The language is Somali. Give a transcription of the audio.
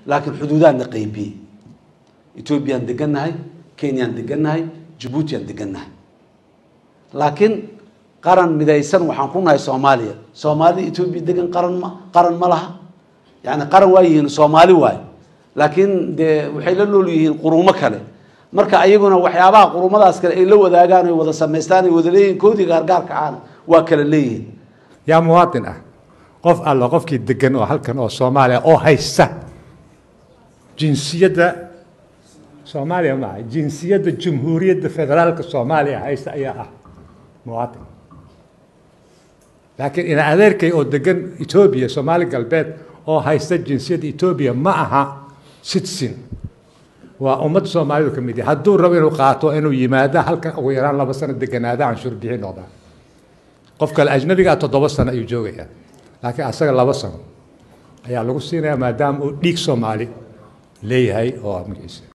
laakiin xuduudaadna qaybiyey etoobiyaan degannahay kenyaan degannahay jabuutiaan degannahay laakiin qaran midaysan waxaan ku nahay soomaaliya soomaalida etoobiya degan qaran ma qaran ma laha yani qaran waa yihiin soomaali waayo laakiin dee waxay la nool yihiin qurumo kale marka ayaguna waxyaabaha qurumadaas kale ay la wadaagaan ay wada samaystaan ay wada leeyihin koodii gaargaarka aana waa kala leeyihiin yaa muwaadin ah qof alla qofkii degan oo halkan oo soomaaliya oo haysta jinsiyadda soomaaliya maaha jinsiyadda jamhuuriyadda federaalka soomaaliya haysta ayaa ah muwaadin laakiin ina adeerkay oo degan etoobiya soomaali galbeed oo haysta jinsiyadda etoobiya ma aha citizen waa ummadda soomaalidu ka mid yahay hadduu rabo inuu qaato inuu yimaado halkan ugu yaraan laba sano deganaada canshuur bixin noqdaa qof kale ajnabigaa toddoba sano ayuu joogayaa laakiin asaga laba sano ayaa lagu siinayaa maadaama uu dhiig soomaali leeyahay oo magaciisa